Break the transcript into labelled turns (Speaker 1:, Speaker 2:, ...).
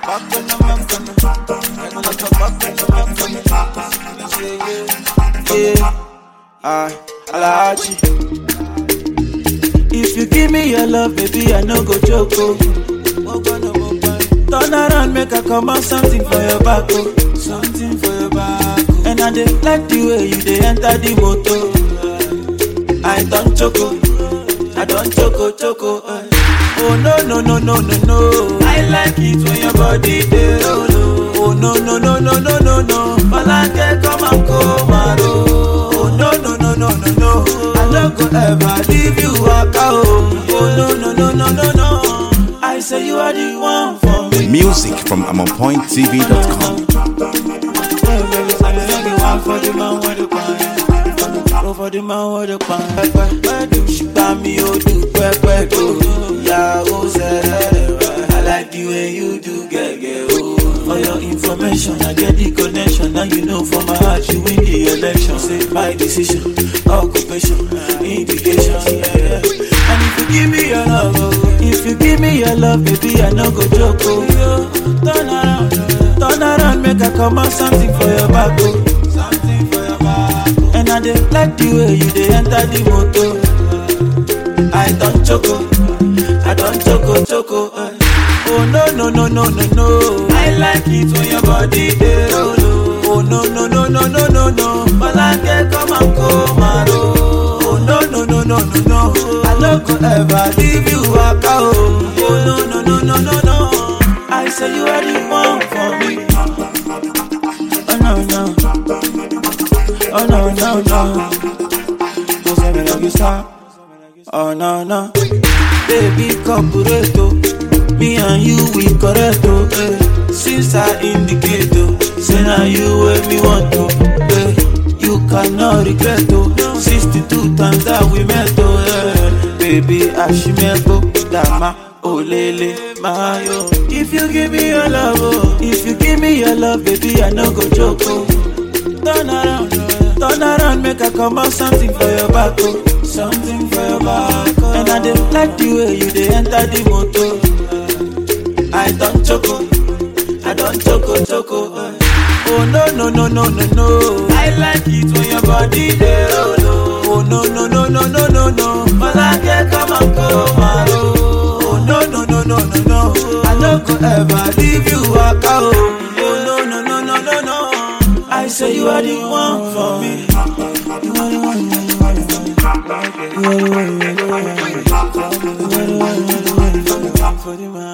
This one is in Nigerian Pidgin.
Speaker 1: back on the back on the back on the back on the back on the yeah, yeah. I, Alaji. If you give me your love, baby, I no go joke. Oh. Turn around, make I come out something for your back, oh. Something for your back. Oh. And I dey like the way you dey enter the motor. I don't choco, I don't choco choco. eh. Oh no no no no no no. I like it when your body dey roll. oh. Oh no no no no no no no. Malake come and come and roll. Oh no no no no no no. I no go ever leave you waka oh. Oh no no no no no no. I say you are the one for me.
Speaker 2: Music from AmonPointTV.com.
Speaker 1: for the man with the pan. Go for the man with the pan. Pẹpẹ, ṣùgbọ́n mi ò dùn pẹpẹ tó. Ìyàwó sẹ́rẹ̀ I like the way you do gẹ́gẹ́ o. For your information, I get the connection. Now you know for my heart, you win the election. Say my decision, occupation, indication. Yeah, yeah. And if you give me your love, oh, if you give me your love, baby, I no go joke. Oh, yo. turn around, turn around, make I come out something for your back. Oh. Something for your back. Oh. And I dey like the way you dey enter the motor. I don't choco, I don't choco choco. eh. Oh no no no no no no. I like it when your body dey roll. oh. Oh no no no no no no no. Malake come and come and roll. Oh no no no no no no. I no go ever leave you waka oh. Oh no no no no no no. I say you are the one for me. Oh no no. Oh no no no. Don't say me like you stop. Oh no no, baby corporato, me and you we correct oh. Eh. Since I indicate oh, say now you where me want to. Eh. You cannot regret oh. 62 times that we met oh. Eh. Baby Ashimebo, Dama, Olele, Mayo. If you give me your love oh, if you give me your love, baby I no go joke oh. Turn around, turn around, make I come out something for your back, oh. Something for your back, oh. And I dey like the way you dey enter the motor. I don't choco, I don't choco choco. eh. Oh no no no no no no. I like it when your body dey roll. oh. Oh no no no no no no no. Malake come and come and roll. Oh no no no no no no. I no go ever leave you waka oh. Oh no no no no no no. I say you are the one for me. You are the one, you are the one, you are the one. You are the one, you are the one, you are the one. You are the one, you are the one, you are the one for the man.